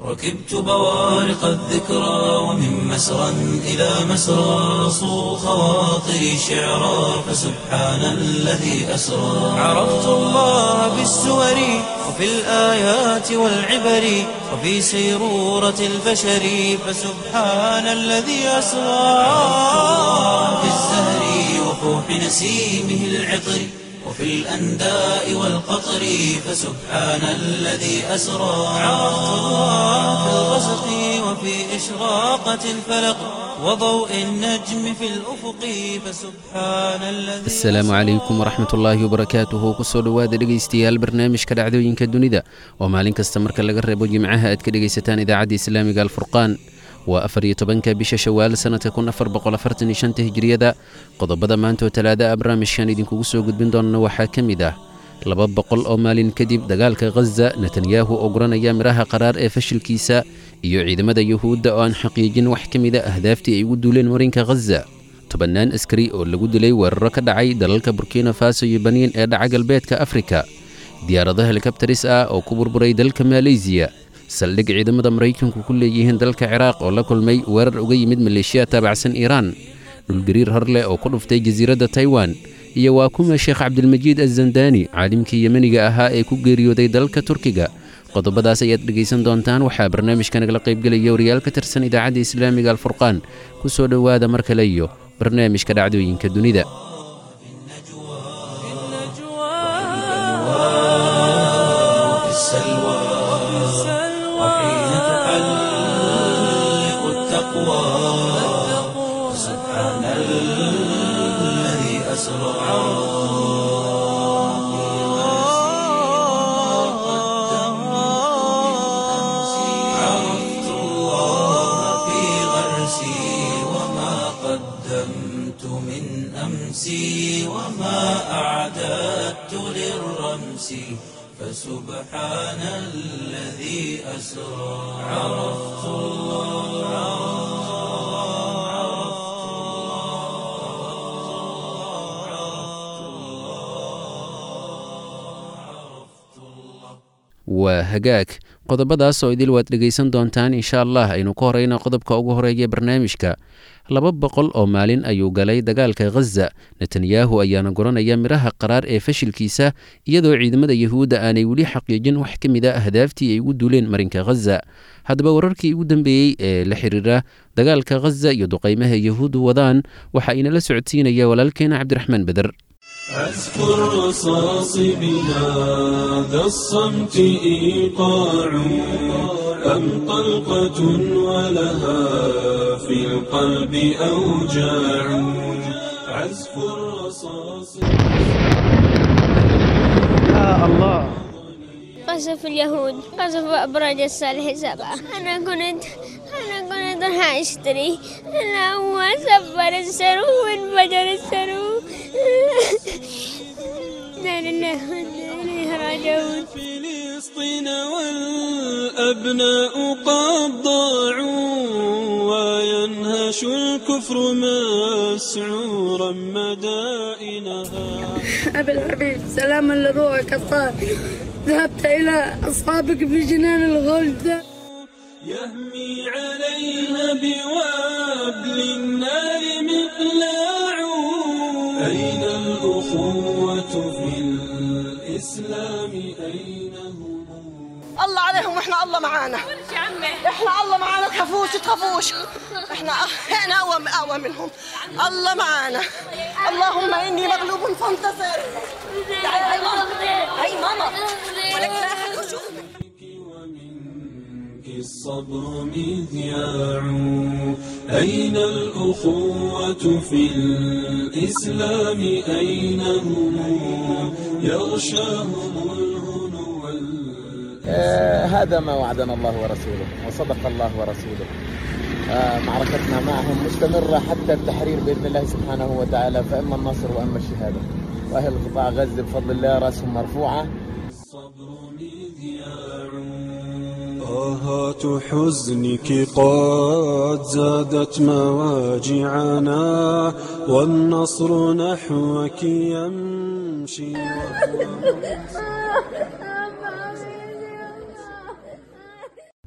ركبت بوارق الذكرى ومن مسرى إلى مسرى صو خواطري شعرا فسبحان الذي أسرى عرفت الله بالسور وفي الآيات والعبر وفي سيرورة البشر فسبحان الذي أسرى في الزهر وفوح نسيمه العطر وفي الأنداء والقطر فسبحان الذي أسرى عرفت الله في الغسق وفي إشراقة الفلق وضوء النجم في الأفق فسبحان الذي asalaamu calaykum waraxmat ullaahi wabarakaatuhu kusoo dhowaada dhegaystayaal barnaamijka dhacdooyinka dunida oo maalin kasta marka laga reebo jimcaha aad ka dhegaysataan idaacadda islaamiga alfurqaan waa afar iyo tobanka bisha shawaal sannadka kun afar boqol afartan iyo shanta hijriyada qodobada maanta oo talaada ah barnaamijkan idinkugu soo gudbin doonana waxaa ka mid ah laba boqol oo maalin kadib dagaalka khaza netanyahu oo guranaya midhaha qaraar ee fashilkiisa iyo ciidamada yuhuudda oo aan xaqiijin wax ka mid a ahdaaftii ay ugu duuleen marinka khaza tobannaan askari oo lagu dilay weeraro ka dhacay dalalka burkina faso iyo baniin ee dhaca galbeedka afrika diyaarado helikabtaris ah oo ku burburay dalka maleysiya saldhig ciidamada maraykanku ku leeyihiin dalka ciraaq oo la kulmay weerar uga yimid maleeshiya taabacsan iiraan dhulgariir hor leh oo ku dhuftay jasiiradda taiwan iyo waa kuma sheekh cabdilmajiid azandani caalimkii yemeniga ahaa ee ku geeriyooday dalka turkiga qodobadaas ayaad dhegaysan doontaan waxaa barnaamijka nagala qaybgelaya wariyaal ka tirsan idaacadda islaamiga alfurqaan ku soo dhowaada mar kale iyo barnaamijka dhacdooyinka dunida وفي السلوى وحين تحلق التقوى سبحان الذي أسرى عرفت الله في غرسي وما قدمت من أمسي وما أعددت للرمس فسبحان الذي أسرى عرفت waa hagaag qodobadaas oo idil waad dhegaysan doontaan insha allah aynu ka horeyna qodobka ugu horeeya barnaamijka laba boqol oo maalin ayuu galay dagaalka khaza netanyahu ayaana guranaya midhaha qaraar ee fashilkiisa iyadoo ciidamada yuhuudda aanay weli xaqiijin wax ka mid a ahdaaftii ay ugu duuleen marinka khaza haddaba wararkii ugu dambeeyey ee la xiriira dagaalka khaza iyo duqaymaha yuhuuddu wadaan waxaa inala socodsiinaya walaalkeena cabdiraxmaan beder أذكر رصاص بهذا الصمت إيقاع أم طلقة ولها في القلب أوجاع عزف الرصاص قصف اليهود قصف أبراج الصالح سبعة أنا كنت أنا كنت راح أشتري أنا هو سفر السرو وانفجر السرو لا لله وإنا إليه راجعون فلسطين والأبناء قد ضاعوا وينهش الكفر مسعورا مدائنها أبي الحبيب سلاما لروحك الطاهر ذهبت إلى أصحابك في جنان الغلد يهمي عليها بوابل النار مقلاع أين الأخوة في الإسلام أين هم الله عليهم واحنا الله معانا احنا الله معانا تخافوش تخافوش احنا احنا اقوى اقوى منهم الله معانا اللهم اني مغلوب فانتصر تعالي هاي ماما هاي ماما ولك لا أحد يشوفك. ومنك الصبر مذياع أين الأخوة في الإسلام أين هم يغشاهم الهنو وال- آه، هذا ما وعدنا الله ورسوله وصدق الله ورسوله آه، معركتنا معهم مستمرة حتى التحرير بإذن الله سبحانه وتعالى فإما النصر وإما الشهادة وأهل قطاع غزة بفضل الله رأسهم مرفوعة الصبر مذياع طاهات حزنك قد زادت مواجعنا والنصر نحوك يمشي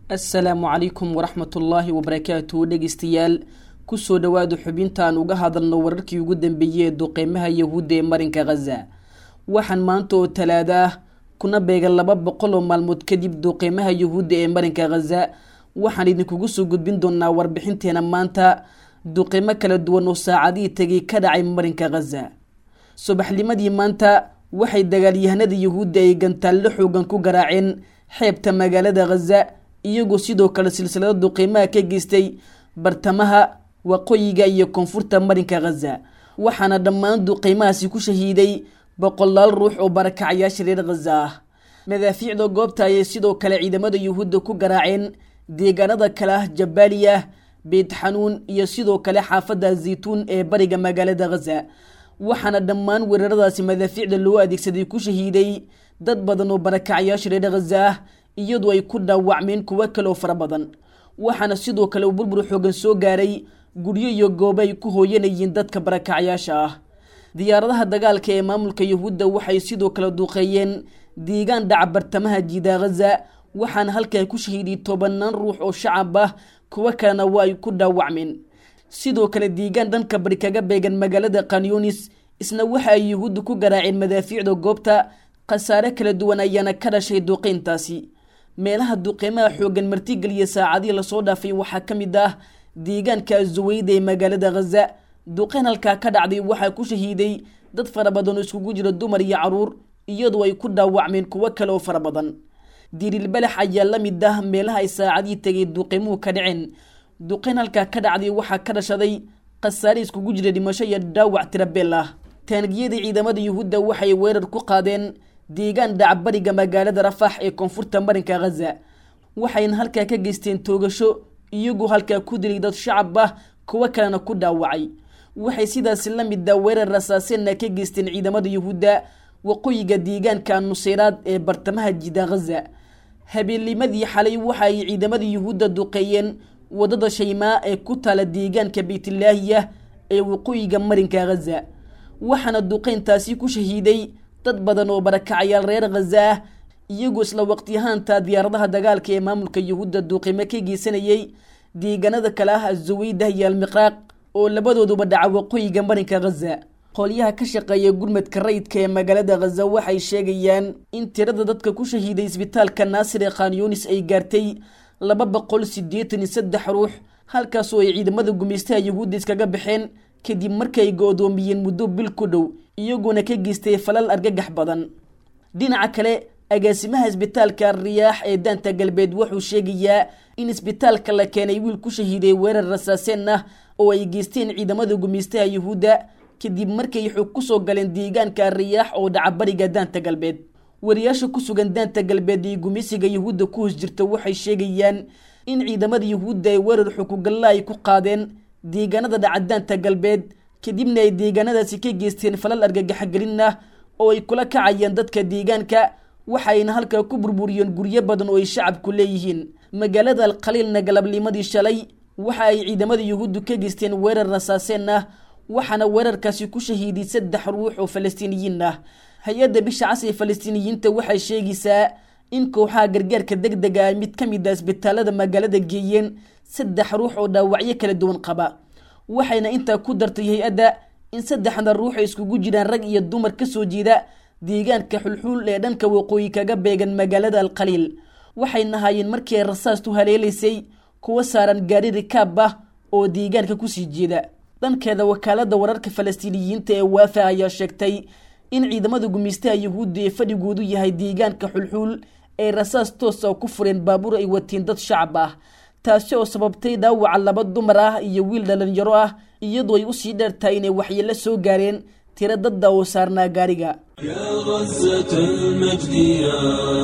assalaamu calaykum waraxmatullaahi wabarakaatu dhegeystayaal kusoo dhowaada xubintaan uga hadalno wararkii ugu dambeeyey ee duqeymaha yahuudda ee marinka khaza waxaan maanta oo talaado ah kuna beegan laba boqol oo maalmood kadib duqeymaha yahuudda ee marinka khaza waxaan idinkugu soo gudbin doonaa warbixinteena maanta duqeymo kala duwan oo saacadihii tegay ka dhacay marinka khaza subaxnimadii maanta waxay dagaalyahanada yahuudda ay gantaallo xoogan ku garaaceen xeebta magaalada khaza iyagoo sidoo kale silsilado duqeymaha ka geystay bartamaha waqooyiga iyo koonfurta marinka khaza waxaana dhammaan duqeymahaasi ku shahiiday boqolaal ruux oo barakacayaasha reer khaza ah madaafiicda goobta ayay sidoo kale ciidamada yuhuudda ku garaaceen deegaanada kale ah jabaaliya beyt xanuun iyo sidoo kale xaafadda zaytuun ee bariga magaalada khaza waxaana dhammaan weeraradaasi madaafiicda loo adeegsaday ku shahiiday dad badan oo barakacayaasha reer khaza ah iyadoo ay ku dhaawacmeen kuwo kaleoo fara badan waxaana sidoo kale uu burbur xoogan soo gaaray guryo iyo goobo ay ku hooyanayeen dadka barakacyaasha ah diyaaradaha dagaalka ee maamulka yahuudda waxay sidoo kale duuqeeyeen deegaan dhaca bartamaha jiida khaza waxaana halkaa ku shahiiday tobanaan ruux oo shacab ah kuwo kalena waa ay ku dhaawacmeen sidoo kale deegaan dhanka bari kaga beegan magaalada kanyunis isna waxa ay yahuudda ku garaaceen madaafiicda goobta khasaare kala duwan ayaana ka dhashay duqeyntaasi meelaha duqeymaha xoogan martigeliya saacadihii lasoo dhaafay waxaa ka mid ah deegaanka azuweyda ee magaalada khaza duqeyn halkaa ka dhacday waxaa ku shahiiday dad fara badan oo iskugu jira dumar iyo caruur iyadoo ay ku dhaawacmeen kuwo kale oo fara badan dirilbalax ayaa la mid ah meelaha ay saacadihii tegay duqeymuhu ka dhaceen duqeyn halkaa ka dhacday waxaa ka dhashaday khasaare iskugu jira dhimasho iyo dhaawac tirabeel ah taangiyada ciidamada yuhuudda waxay weerar ku qaadeen deegaan dhacbariga magaalada rafax ee koonfurta marinka khaza waxayna halkaa ka geysteen toogasho iyagoo halkaa ku dilay dad shacab ah kuwo kalena ku dhaawacay waxay sidaasi la mida weerar rasaaseenna ka geysteen ciidamada yuhuudda waqooyiga deegaanka nuseyraad ee bartamaha jida khaza habeennimadii xalay waxa ay ciidamada yuhuudda duqeeyeen wadada shaymaa ee ku taala deegaanka beytlaahiya ee waqooyiga marinka khaza waxaana duqeyntaasi ku shahiiday dad badan oo barakacayaal reer khaza ah iyagoo isla waqtiyahaanta diyaaradaha dagaalka ee maamulka yuhuudda duuqimo ka geysanayay deegaanada kale ah azuweydah iyo almiqraaq oo labadooduba dhaca waqooyiga marinka khaza qolyaha ka shaqeeya gurmadka rayidka ee magaalada khaza waxay sheegayaan in tirada dadka ku shahiiday isbitaalka naasir ee khanyunis ay gaartay laba boqol siddeetan iyo saddex ruux halkaasoo ay ciidamada gumaystaha yuhuudda iskaga baxeen kadib markii ay go-doomiyeen muddo bil ku dhow iyagoona ka geystay falal argagax badan dhinaca kale agaasimaha isbitaalka riyaax ee daanta galbeed wuxuu sheegayaa in isbitaalka la keenay wiil ku shahiiday weerar rasaaseen ah oo ay geysteen ciidamada gumaystaha yuhuudda kadib markay xog ku soo galeen deegaanka riyaax oo dhaca bariga daanta galbeed wariyaasha ku sugan daanta galbeed iyo gumeysiga yuhuudda ku hoos jirta waxay sheegayaan in ciidamada yuhuudda ay weerar xukugalla ay ku qaadeen deegaanada dhaca daanta galbeed kadibna ay deegaanadaasi ka geysteen falal argagaxgelin ah oo ay kula kacayeen dadka deegaanka waxayna halkaa ku burburiyeen guryo badan oo ay shacabku leeyihiin magaalada alkhaliilna galabnimadii shalay waxa ay ciidamada yuhuuddu ka geysteen weerar rasaaseen ah waxaana weerarkaasi ku shahiiday saddex ruux oo falastiiniyiin ah hay-adda bisha cas ee falastiiniyiinta waxay sheegaysaa in kooxaha gargaarka deg dega ay mid ka mid a isbitaalada magaalada geeyeen saddex ruux oo dhaawacyo kala duwan qaba waxayna intaa ku dartay hay-adda in saddexda ruux ay iskugu jiraan rag iyo dumar ka soo jeeda deegaanka xulxuul ee dhanka waqooyi kaga beegan magaalada alkhaliil waxayna haayeen markii ay rasaastu haleelaysay kuwa saaran gaari rikaab ah oo deegaanka kusii jeeda dhankeeda wakaalada wararka falastiiniyiinta ee waafa ayaa sheegtay in ciidamada gumeystaha yuhuudda ee fadhigoodu yahay deegaanka xulxuul ay rasaas toosa ku fureen baabuur ay watiin dad shacab ah taasi oo sababtay dhaawaca laba dumar ah iyo wiil dhalinyaro ah iyadoo ay usii dheertahay inay waxyeelo soo gaareen tiro dadda oo saarnaa gaariga يا غزة المجد يا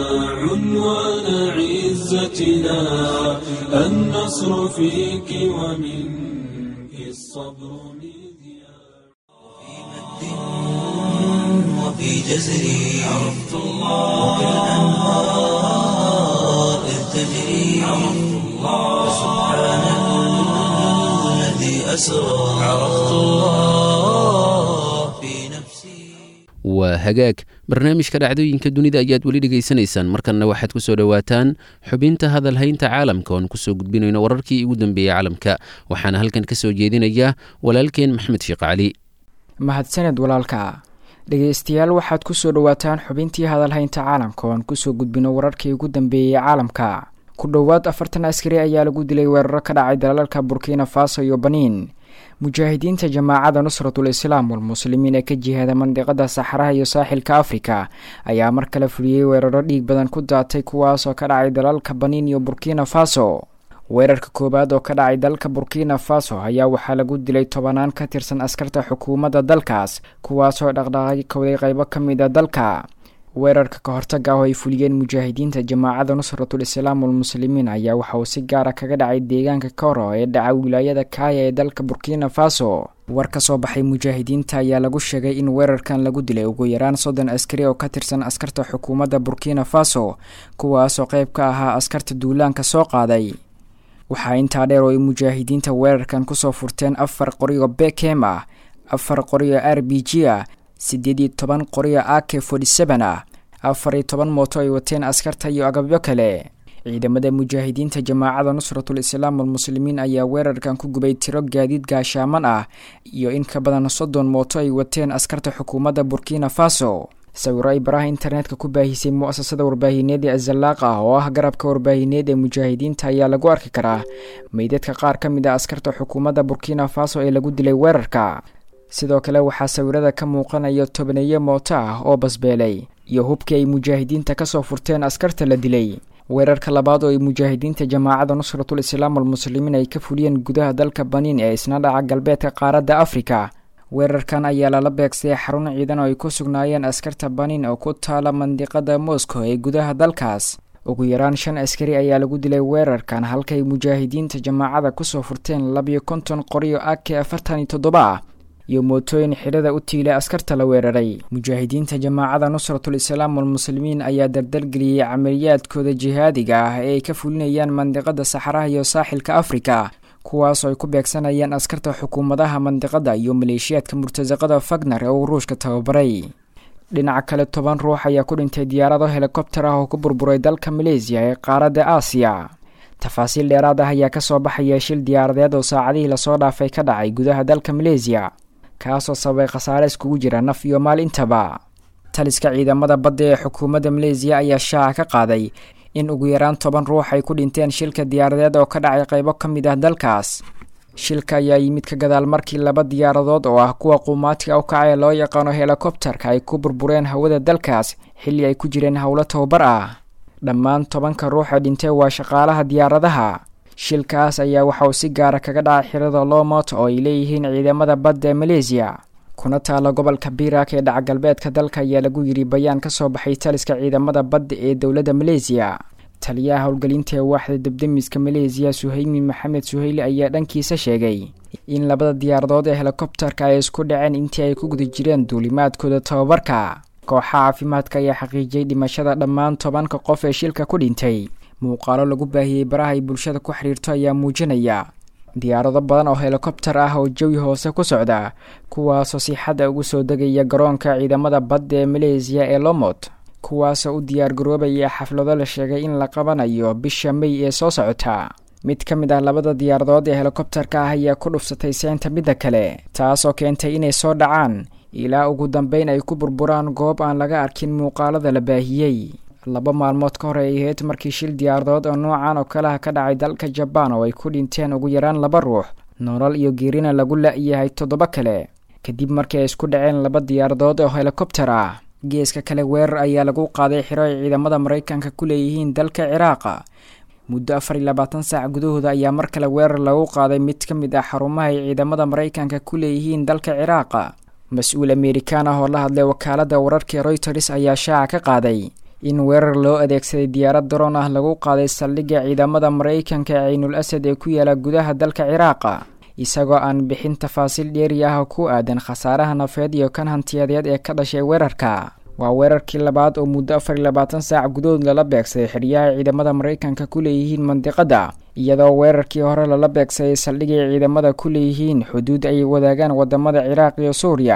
عنوان عزتنا النصر فيك ومنك الصبر مذياع وفي جزري عرفت الله الأنهار إذ تجري عرفت الله سبحان الذي أسرى عرفت الله في نفسي waa hagaag barnaamijka dhacdooyinka dunida ayaad weli dhegaysanaysaan markanna waxaad ku soo dhowaataan xubinta hadalhaynta caalamka oon kusoo gudbinayno wararkii ugu dambeeyey caalamka waxaana halkan ka soo jeedinaya walaalkeen maxmed sheekh cali mahadsaned walaalka dhegaystayaal waxaad ku soo dhowaataan xubintii hadalhaynta caalamka oon kusoo gudbino wararkii ugu dambeeyey caalamka ku dhowaad afartan askari ayaa lagu dilay weeraro ka dhacay dalalka burkina faso iyo baniin mujaahidiinta jamaacada nusratul islaam walmuslimiin ee ka jihaada mandiqada saxaraha iyo saaxilka afrika ayaa mar kale fuliyey weeraro dhiig badan ku daatay kuwaasoo ka dhacay dalalka baniin iyo burkina faso weerarka koowaad oo ka dhacay dalka burkina faso ayaa waxaa lagu dilay tobanaan ka tirsan askarta xukuumadda dalkaas kuwaasoo dhaqdhaqaaqi kowday qaybo ka mid a dalka weerarka ka hortaga ah oo ay fuliyeen mujaahidiinta jamaacada nusratul islaam walmuslimiin ayaa waxa uu si gaara kaga dhacay deegaanka koro ee dhaca wilaayada kaaya ee dalka burkina faso war ka soo baxay mujaahidiinta ayaa lagu sheegay in weerarkan lagu dilay ugu yaraan soddon askari oo ka tirsan askarta xukuumadda burkina faso kuwaasoo qayb ka ahaa askarta duulaanka soo qaaday waxaa intaa dheer oo ay mujaahidiinta weerarkan kusoo furteen afar qoriyo bekem ah afar qoriyo r b g ah siddeed iyo toban qoriyo a k forty seven ah afar iyo toban mooto ay wateen askarta iyo agabyo kale ciidamada mujaahidiinta jamaacada nusratul islaam walmuslimiin ayaa weerarkan ku gubay tiro gaadiid gaashaaman ah iyo in ka badan soddon mooto ay wateen askarta xukuumadda burkina faso sawiro ay baraha internetka ku baahisay mu-asasada warbaahineed ee azalaaq ah oo ah garabka warbaahineed ee mujaahidiinta ayaa lagu arki karaa meydadka qaar ka mid a askarta xukuumadda burkina faso ee lagu dilay weerarka sidoo kale waxaa sawirada ka muuqanaya tobaneeyo mooto ah oo basbeelay iyo hubkii ay mujaahidiinta kasoo furteen askarta la dilay weerarka labaad oo ay mujaahidiinta jamaacada nusratul islaam walmuslimiin ay ka fuliyeen gudaha dalka baniin ee isna dhaca galbeedka qaaradda afrika weerarkan ayaa lala beegsaday xarun ciidan oo ay ku sugnaayeen askarta baniin oo ku taala mandiqada moscow ee gudaha dalkaas ugu yaraan shan askari ayaa lagu dilay weerarkan halkay mujaahidiinta jamaacada kusoo furteen labiyo konton qoriyo a k afartan iyo toddoba ah iyo mootooyin xidhada u tiilay askarta la weeraray mujaahidiinta jamaacada nusratul islaam walmuslimiin ayaa dardalgeliyey camaliyaadkooda jihaadiga ah ee ay ka fulinayaan mandiqada saxaraha iyo saaxilka afrika kuwaasoo ay ku beegsanayaan askarta xukuumadaha mandiqada iyo maleeshiyaadka murtasaqada fagner ee uu ruushka tababaray dhinaca kale toban ruux ayaa ku dhintay diyaarado helikobter ah oo ku burburay dalka maleysiya ee qaaradda aasiya tafaasiil dheeraad ah ayaa kasoo baxaya shil diyaaradeed oo saacadihii lasoo dhaafay ka dhacay gudaha dalka maleysiya kaasoo sababay khasaare iskugu jira naf iyo maal intaba taliska ciidamada badda ee xukuumadda maleysiya ayaa shaaca ka qaaday in ugu yaraan toban ruux ay ku dhinteen shilka diyaaradeed oo ka dhacay qaybo ka mid ah dalkaas shilka ayaa yimid ka gadaal markii laba diyaaradood oo ah kuwa quumaatiga u kacee loo yaqaano helikobterka ay ku burbureen hawada dalkaas xilli ay ku jireen howlo tababar ah dhammaan tobanka ruux ee dhintay waa shaqaalaha diyaaradaha shilkaas ayaa waxa uu si gaara kaga dhacay xirada lomot oo ay leeyihiin ciidamada badda ee maleysiya kuna taala gobolka birak ee dhaca galbeedka dalka ayaa lagu yidhi bayaan ka soo baxay taliska ciidamada badda ee dowladda maleysiya taliyaha howlgelinta ee waaxda debdemiska maleysiya suhaymi maxamed suhayli ayaa dhankiisa sheegay in labada diyaaradood ee helikobterka ay isku dhaceen intii ay ku guda jireen duulimaadkooda tababarka kooxa caafimaadka ayaa xaqiijiyey dhimashada dhammaan tobanka qof ee shilka ku dhintay muuqaalo lagu baahiyey baraha ay bulshada ku xidhiirto ayaa muujinaya diyaarado badan oo helikobter ah oo jawi hoose ku socda kuwaasoo si xadda ugu soo degaya garoonka ciidamada badda ee maleysiya ee lomot kuwaasoo u diyaargaroobaya xaflado la sheegay in la qabanayo bisha mey ee soo socota mid ka mid ah labada diyaaradood ee helikobterka ah ayaa ku dhufsatay seynta midda kale taasoo keentay inay soo dhacaan ilaa ugu dambeyn ay ku burburaan goob aan laga arkin muuqaalada la baahiyey laba maalmood ka hor ay ahayd markii shil diyaaradood oo noocan oo kaleha ka dhacay dalka jabaan oo ay ku dhinteen ugu yaraan laba ruux nolol iyo geerina lagu la-yahay toddoba kale kadib markii ay isku dhaceen laba diyaaradood oo helikobter ah geeska kale weerar ayaa lagu qaaday xiro ay ciidamada maraykanka ku leeyihiin dalka ciraaqa muddo afar iyo labaatan saac gudahooda ayaa mar kale weerar lagu qaaday mid ka mid ah xarumaha ay ciidamada maraykanka ku leeyihiin dalka ciraaqa mas-uul amerikaan ah oo la hadlay wakaaladda wararka royters ayaa shaaca ka qaaday in weerar loo adeegsaday diyaarad daroon ah lagu qaaday saldhigga ciidamada maraykanka ee caynul asad ee ku yaala gudaha dalka ciraaqa isagoo aan bixin tafaasiil dheeri ah oo ku aadan khasaaraha nafeed iyo kan hantiyadeed ee ka dhashay weerarka waa weerarkii labaad oo muddo afar iyo labaatan saac gudahood lala beegsaday xidhiyaha ciidamada maraykanka ku leeyihiin mandiqada iyadoo weerarkii hore lala beegsaday saldhigay ciidamada ku leeyihiin xuduud ay wadaagaan wadamada ciraaq iyo suuriya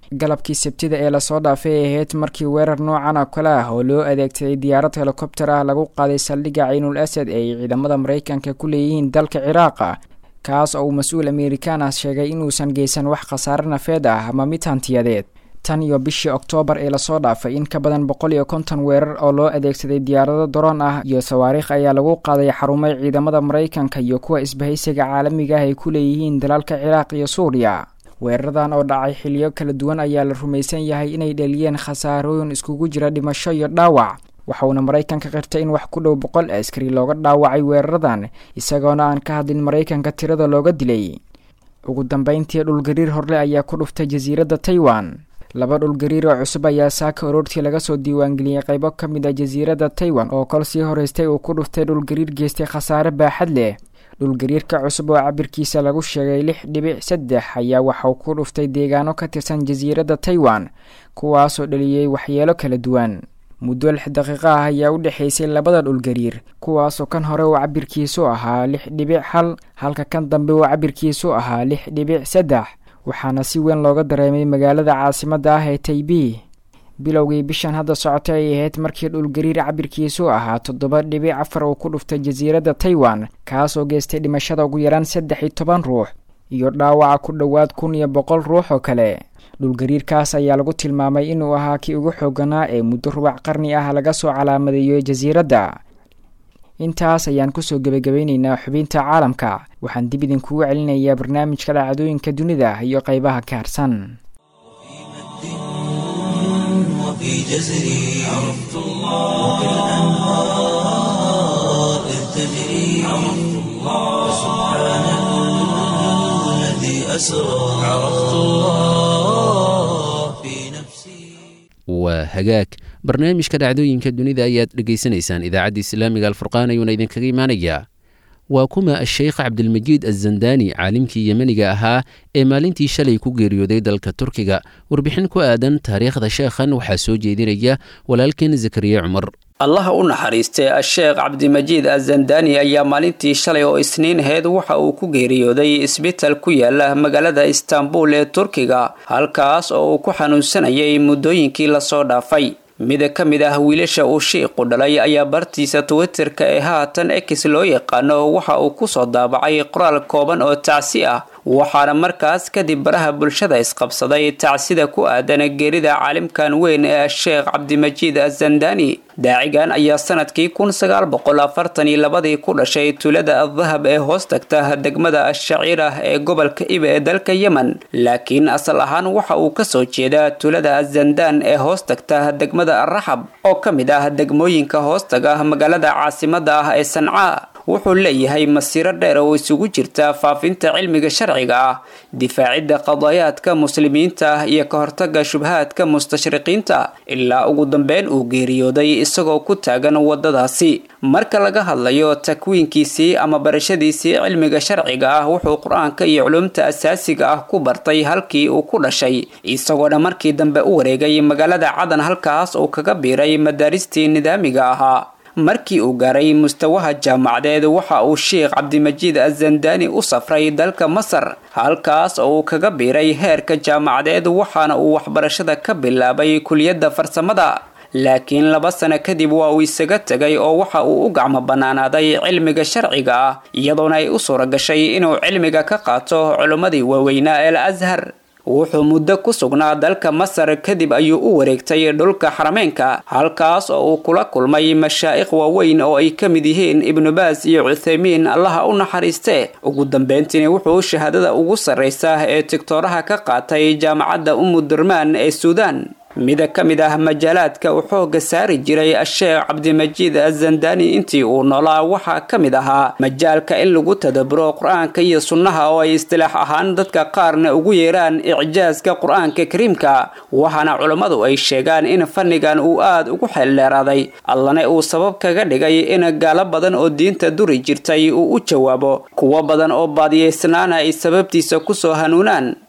galabkii sabtida ee lasoo dhaafay ay ahayd markii weerar noocan oo kale ah oo loo adeegsaday diyaarad helikobter ah lagu qaaday saldhigga ciinul asad ee ay ciidamada maraykanka ku leeyihiin dalka ciraaqa kaas oo uu mas-uul amerikaan ah sheegay inuusan geysan wax khasaare nafeed ah ama mid hantiyadeed tan iyo bishii oktoobar ee lasoo dhaafay in ka badan boqol iyo konton weerar oo loo adeegsaday diyaarado daroon ah iyo sawaariikh ayaa lagu qaaday xarumay ciidamada maraykanka iyo kuwa isbahaysiga caalamiga ah ay ku leeyihiin dalalka ciraaq iyo suuriya weeraradan oo dhacay xiliyo kala duwan ayaa la rumaysan yahay inay dhaliyeen khasaarooyin iskugu jira dhimasho iyo dhaawac waxauna maraykanka qirtay in wax ku dhow boqol askari looga dhaawacay weeraradan isagoona aan ka hadlin maraykanka tirada looga dilay ugu dambeyntii dhulgariir horle ayaa ku dhuftay jasiiradda taiwan laba dhulgariir oo cusub ayaa saaka aroortii laga soo diiwaangeliyey qaybo ka mid a jasiiradda taiwan oo kol sii horeystay uu ku dhuftay dhulgariir geystay khasaare baaxad leh dhulgariirka cusub oo cabirkiisa lagu sheegay lix dhibic saddex ayaa waxauu ku dhuftay deegaano ka tirsan jasiiradda taiwan kuwaasoo dhaliyey waxyeelo kala duwan muddo lix daqiiqo ah ayaa u dhexaysay labada dhulgariir kuwaasoo kan hore uu cabirkiisu ahaa lix dhibic hal halka kan dambe uu cabirkiisu ahaa lix dhibic saddex waxaana si weyn looga dareemay magaalada caasimadda ah ee taibi bilowgii bishan hadda socotay ay ahayd markii dhulgariir cabirkiisu ahaa toddoba dhibic afar uu ku dhuftay jasiiradda taiwan kaasoo geystay dhimashada ugu yaraan saddex iyo toban ruux iyo dhaawaca ku dhowaad kun iyo boqol ruux oo kale dhulgariirkaas ayaa lagu tilmaamay inuu ahaa kii ugu xooganaa ee muddo rubac qarni ah laga soo calaamadeeyo jasiiradda intaas ayaan kusoo gebagabeyneynaa xubinta caalamka waxaan dib idinkugu celinayaa barnaamijka dhacdooyinka dunida iyo qeybaha ka harsan وفي جزري عرفت الله وبالأنهار إذ تجري عرفت الله سبحان الذي أسرى عرفت الله في نفسي waa hagaag barnaamijka dhacdooyinka dunida ayaad dhegaysanaysaan idaacadda islaamiga alfurqaan ayuuna idinkaga imaanayaa waa kuma asheykh cabdilmajiid azandani caalimkii yemeniga ahaa ee maalintii shalay ku geeriyooday dalka turkiga warbixin ku aadan taariikhda sheekhan waxaa soo jeedinaya walaalkeen zakariya cumar allaha u naxariistay a-sheekh cabdimajiid azandani ayaa maalintii shalay oo isniin aheyd waxa uu ku geeriyooday isbital ku yaala magaalada istaanbul ee turkiga halkaas oo uu ku xanuunsanayay muddooyinkii lasoo dhaafay mid ka mid ah wiilasha uu shiiqu dhalay ayaa bartiisa twitterka ee haatan ex loo yaqaano waxa uu kusoo daabacay qoraal kooban oo tacsi ah waxaana markaas kadib baraha bulshada isqabsaday tacsida ku aadan geerida caalimkan weyn ee sheekh cabdimajiid azandani daacigan ayaa sanadkii kun sagaal boqol afartan iyo labadii ku dhashay tuulada adahab ee hoos tagta degmada ashaciirah ee gobolka iba ee dalka yemen laakiin asal ahaan waxa uu kasoo jeedaa tuulada azandaan ee hoos tagta degmada araxab oo ka mid ah degmooyinka hoostaga magaalada caasimada ah ee sancaa wuxuu leeyahay masiiro dheer oo isugu jirta faafinta cilmiga sharciga ah difaacidda qadaayaadka muslimiinta ah iyo ka hortaga shubhaadka mustashriqiinta ilaa ugu dambeyn uu geeriyooday isagoo ku taagan wadadaasi marka laga hadlayo takwiinkiisii ama barashadiisii cilmiga sharciga ah wuxuu qur-aanka iyo culumta asaasiga ah ku bartay halkii uu ku dhashay isagoona markii dambe u wareegay magaalada cadan halkaas uu kaga biiray madaaristii nidaamiga ahaa markii uu gaaray mustawaha jaamacadeed waxa uu sheekh cabdimajiid azandani u safray dalka masar halkaas oo uu kaga biiray heerka jaamacadeed waxaana uu waxbarashada ka bilaabay kuliyadda farsamada laakiin laba sano kadib waa uu isaga tegay oo waxa uu u gacmo bannaanaaday cilmiga sharciga ah iyadoona ay u suura gashay inuu cilmiga ka qaato culimmadii waaweynaa el ashar wuxuu muddo ku sugnaa dalka masar kadib ayuu u wareegtay dhulka xarameynka halkaas oo uu kula kulmay mashaa'ikh waaweyn oo ay ka mid yihiin ibnu baas iyo cuthaymiin allaha u naxariiste ugu dambeyntiina wuxuu shahaadada ugu sarraysa ee tigtooraha ka qaatay jaamacadda umudurmaan ee suudaan mida ka mid ah majaalaadka uu xooga saari jiray a-sheekh cabdimajiid azandani intii uu noolaa waxaa ka mid ahaa majaalka in lagu tadaburo qur-aanka iyo sunnaha oo ay istilaax ahaan dadka qaarna ugu yeeraan icjaaska qur-aanka kariimka waxaana culammadu ay sheegaan in fannigan uu aad ugu xeeldheeraaday allana uu sabab kaga dhigay in gaalo badan oo diinta duri jirtay uu u jawaabo kuwo badan oo baadiyaysnaana ay sababtiisa kusoo hanuunaan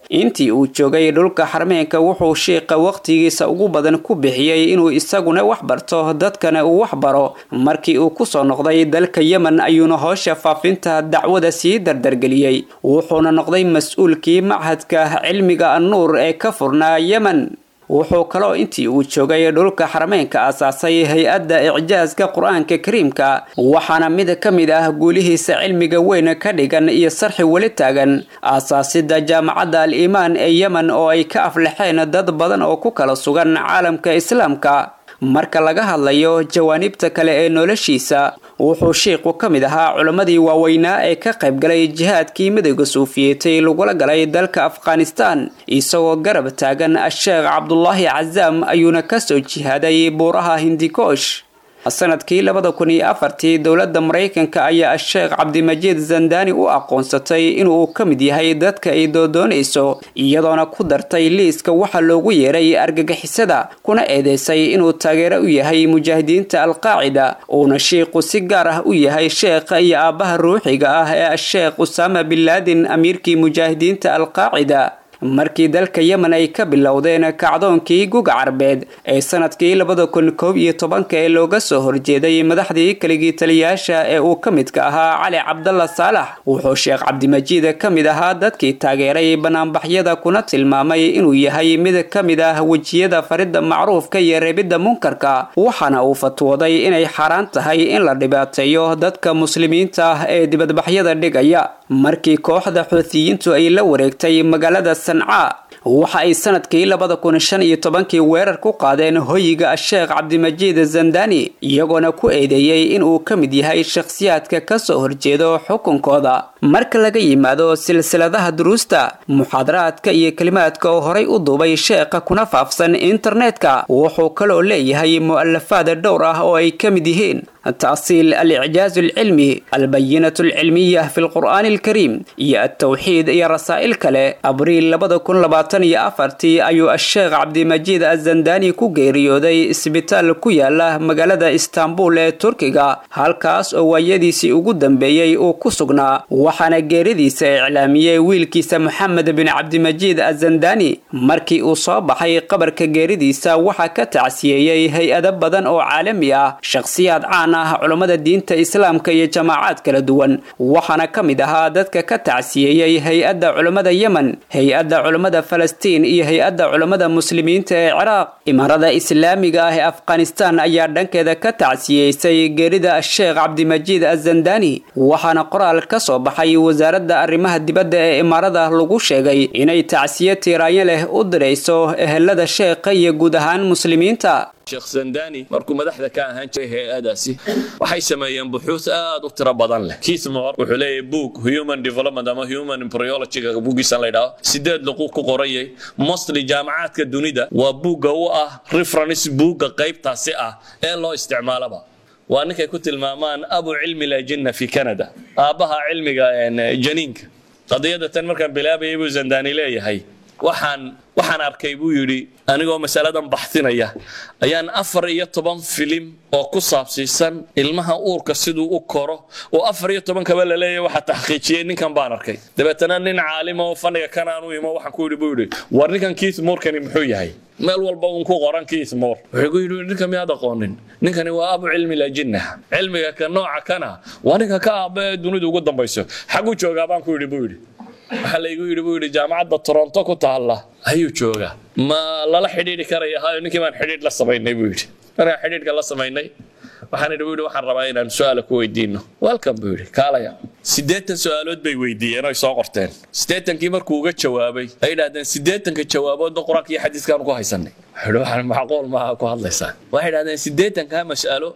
intii uu joogay dhulka xarmeenka wuxuu shiiqa wakhtigiisa ugu badan ku bixiyey inuu isaguna wax barto dadkana uu wax baro markii uu kusoo noqday dalka yemen ayuuna howsha faafinta dacwada sii dardargeliyey wuxuuna noqday mas-uulkii machadka cilmiga annuur ee ka furnaa yemen wuxuu kaloo intii uu joogay dhulka xarameynka aasaasay hay-adda icjaaska qur-aanka kariimka waxaana mid ka mid ah guulihiisa cilmiga weyn ka dhigan iyo sarxi weli taagan aasaasida jaamacadda al iimaan ee yemen oo ay ka aflaxeen dad badan oo ku kala sugan caalamka islaamka marka laga hadlayo jawaanibta kale ee noloshiisa wuxuu shiiqu ka mid ahaa culammadii waaweynaa ee ka qaybgalay jihaadkii midowga suufiyeetay lagula galay dalka afghanistan isagoo garab taagan a-sheekh cabdulaahi cazaam ayuuna kasoo jihaaday buuraha hindikoosh sanadkii labada kun iyo afartii dowladda maraykanka ayaa a-sheekh cabdimajiid zandani u aqoonsatay inuu ka mid yahay dadka ay doodoonayso iyadoona ku dartay liiska waxa loogu yeeray argagixisada kuna eedeysay inuu taageero u yahay mujaahidiinta alqaacida uuna shiiqu si gaar ah u yahay sheekha iyo aabbaha ruuxiga ah ee a-sheekh usaama bin laadin amiirkii mujaahidiinta alqaacida markii dalka yemen ay ka bilowdeen kacdoonkii guga carbeed ee sanadkii labada kun koob iyo tobanka ee looga soo horjeeday madaxdii keligii taliyaasha ee uu ka midka ahaa cali cabdalla saalax wuxuu sheekh cabdimajiid ka mid ahaa dadkii taageeray banaanbaxyada kuna tilmaamay inuu yahay mid ka mid ah wejiyada faridda macruufka iyo reebidda munkarka waxaana uu fatwooday inay xaaraan tahay in la dhibaateeyo dadka muslimiinta ah ee dibadbaxyada dhigaya markii kooxda xuutiyiintu ay la wareegtay magaalada sancaa waxa ay sanadkii labada kun shan iyo tobankii weerar ku qaadeen hoyiga a-sheekh cabdimajiid zandani iyagoona ku eedeeyey inuu ka mid yahay shakhsiyaadka kasoo horjeedo xukunkooda marka laga yimaado silsiladaha duruusta muxaadaraadka iyo kelimaadka oo horay u duubay sheekha kuna faafsan internetka wuxuu kaloo leeyahay mu'alafaad dhowr ah oo ay ka mid yihiin تأصيل الإعجاز العلمي البينة العلمية في القرآن الكريم يا التوحيد يا رسائل كله أبريل لبدا كن لباتن يا أفرتي أيو الشيخ عبد المجيد الزنداني كو geeriyooday isbitaal ku yaala magaalada istanbul ee turkiga halkaas oo waayadiisii ugu dambeeyey uu ku sugnaa waxaana geeridiisa iclaamiyey wiilkiisa moxamed bin cabdimajiid azandani markii uu soo baxay qabarka geeridiisa waxaa ka tacsiyeeyey hay-ado badan oo caalami ah shakhsiyaad caan ah culammada diinta islaamka iyo jamaacaad kala duwan waxaana ka mid ahaa dadka ka tacsiyeeyey hay-adda culammada yemen hay-adda culammada falastiin iyo hay-adda culammada muslimiinta ee ciraaq imaarada islaamiga ah ee afghanistan ayaa dhankeeda ka tacsiyeysay geerida sheekh cabdimajiid azandani waxaana qoraal ka soo baxay wasaaradda arrimaha dibadda ee imaarada lagu sheegay inay tacsiye tiiraanyo leh u dirayso ehelada sheekha iyo guud ahaan muslimiinta sheekh zandani markuu madaxda ka ahaan jiray hay-adaasi waxay sameeyeen buxuus aad u tiro badan leh kismor wuxuu leeyahay book human development ama human embryologyga buuggiisan la yidhaho sideed luqu ku qorayay mostly jaamacaadka dunida waa buugga u ah reference buugga qaybtaasi ah ee loo isticmaalaba waa ninkay ku tilmaamaan abu cilmi lajinna fi canada aabbaha cilmiga janiinka qadiyada tan markaan bilaabayay buu zandani leeyahay waxaan waxaan arkay buu yidhi anigoo masaladan baxtinaya ayaan afar iyo toban filim oo ku saabsiisan ilmaha uurka siduu u koro oo afar iyo tobankaba la leeyahay waxaa taxqiijiyey ninkan baan arkay dabeetana nin caalima oo faniga kan aan u imo waxaan ku yidhi buu yidhi war ninkan keith moorkani muxuu yahay meel walba uun ku qoran keith moor wuxuu ku yidhi ninka miyaad aqoonin ninkani waa abu cilmi lajinna cilmiga ka nooca kana waa ninka ka aaba ee dunida ugu dambayso xaguu joogaa baan ku yidhi buu yidhi waxaa laygu yidhi buu yidhi jaamacadda toronto ku taalla ayuu joogaa ma lala xidhiidhi karaya hayo ninkii baan xidhiidh la samaynay buu yidhi markaan xidhiidhka la samaynay waxaan idhi buu yidhi waxaan rabaa inaan su-aala ku weydiino welcome buu yidhi kaalaya siddeetan su-aalood bay weydiiyeen oy soo qorteen siddeetankii markuu uga jawaabay ay idhahdeen siddeetanka jawaaboodba qur-aanka iyo xadiiskaanu ku haysanay wuxuu waxaan macquul maaha ku hadlaysaa waxay idhahdeen siddeetankaa mas'alo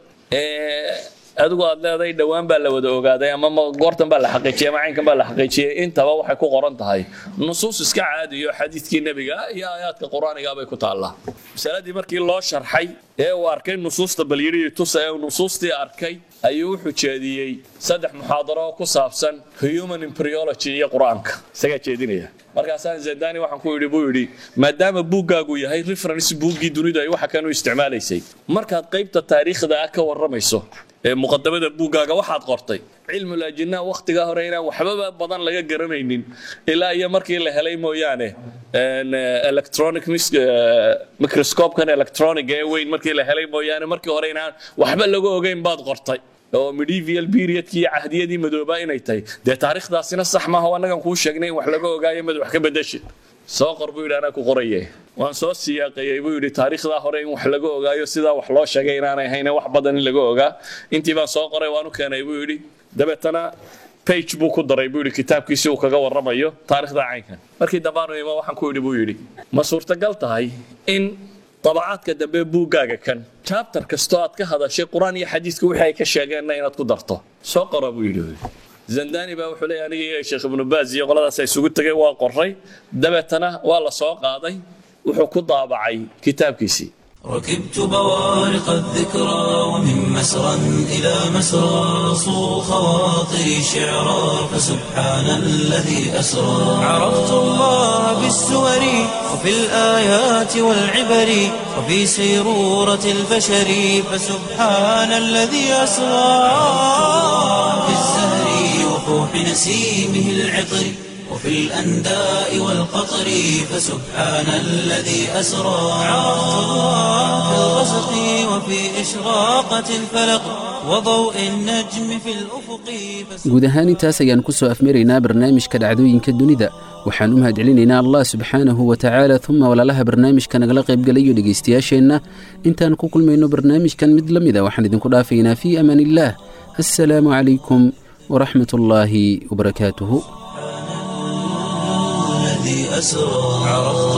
ee adigu aad leedahay dhowaan baa la wada ogaaday ama goortan baa la xaqiijiyey ama caynkan baa la xaqiijiyey intaba waxay ku qoran tahay nusuus iska caadiyo xadiidkii nebiga iyo aayaadka qur-aaniga bay ku taallaa masaladii markii loo sharxay ee uu arkay nusuusta balyidhi tusa ee uu nusuustii arkay ayuu wuxuu jeediyey saddex muxaadaro oo ku saabsan human embryology iyo qur-aanka isagaa jeedinaya markaasaan zandani waxaan ku yidhi buu yidhi maadaama buuggaagu yahay reference buuggii dunidu ay waxa kan u isticmaalaysay markaad qaybta taariikhda ah ka warramayso ee muqadamada buuggaaga waxaad qortay cilmul ajinaa wakhtigaa hore inaan waxbaba badan laga garanaynin ilaa iyo markii la helay mooyaane electronic microscopekan electronic ee weyn markii la helay mooyaane markii hore inaan waxba laga ogeyn baad qortay oo medieval periodkii iyo cahdiyadii madoobaa inay tahay dee taariikhdaasina sax maaha oo annagan kuu sheegnay in wax laga ogaayo mad wax ka bedeshid soo qor buu yidhi anaa ku qoraye waan soo siyaaqeeyey buu yidhi taariikhdaa hore in wax laga ogaayo sidaa wax loo sheegay inaanay ahayn wax badan in laga ogaa intii baan soo qoray waan u keenay buu yidhi dabeetana page buu ku daray buu yidhi kitaabkiisi uu kaga warramayo taariikhda caynkan markii dambaanu imo waxaan ku yidhi buu yidhi ma suurtagal tahay in dabacaadka dambe buuggaaga kan jabtar kastoo aad ka hadashay qur-aan iyo xadiiska wixii ay ka sheegeenna inaad ku darto soo qora buu yidhi zandani baa wuxuu leeyahay aniga iyo sheekh ibnu baaz iyo qoladaas ay isugu tegay waa qoray dabeetana waa la soo qaaday wuxuu ku daabacay kitaabkiisii ركبت بوارق الذكرى ومن مسرى إلى مسرى صو خواطري شعرا فسبحان الذي أسرى عرفت الله بالسور وفي الآيات والعبر وفي سيرورة البشر فسبحان الذي أسرى في الزهر وفوح نسيمه العطر وفي الأنداء والقطر فسبحان الذي أسرى عرفت الله في الغسق وفي إشراقة الفلق وضوء النجم في الأفق guud ahaan intaas ayaan ku soo afmaraynaa barnaamijka dhacdooyinka dunida waxaan u mahadcelinaynaa allah subxaanahu wa tacaala uma walaalaha barnaamijka nagala qaybgalayo dhegaystayaasheenna intaan ku kulmayno barnaamijkan mid la mida waxaan idinku dhaafaynaa fii amaan illaah assalaamu calaykum waraxmat ullaahi wabarakaatuhu الذي أسرى عرفت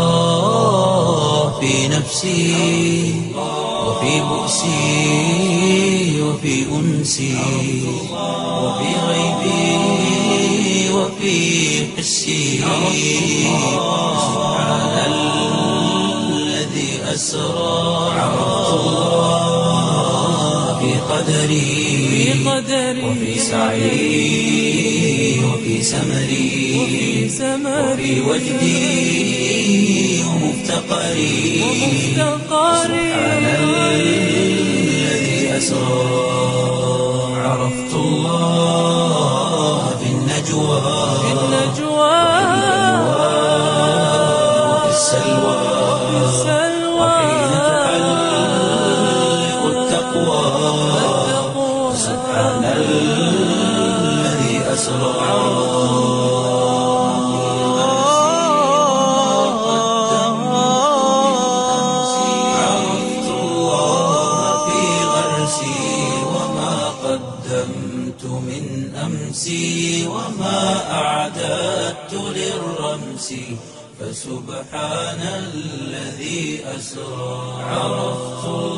الله في نفسي وفي بؤسي وفي أنسي وفي غيبي وفي حسي سبحان الذي أسرى عرفت الله في قدري وفي سعي وفي سمري وفي وجدي ومفتقري سبحان الذي أسرى عرفت الله في النجوى وفي السلوى وحين تحلق التقوى سبحان الذي أسرى عرفت الله في غرسي وما قدمت من أمسي وما أعددت للرمس فسبحان الذي أسرى عرفت الله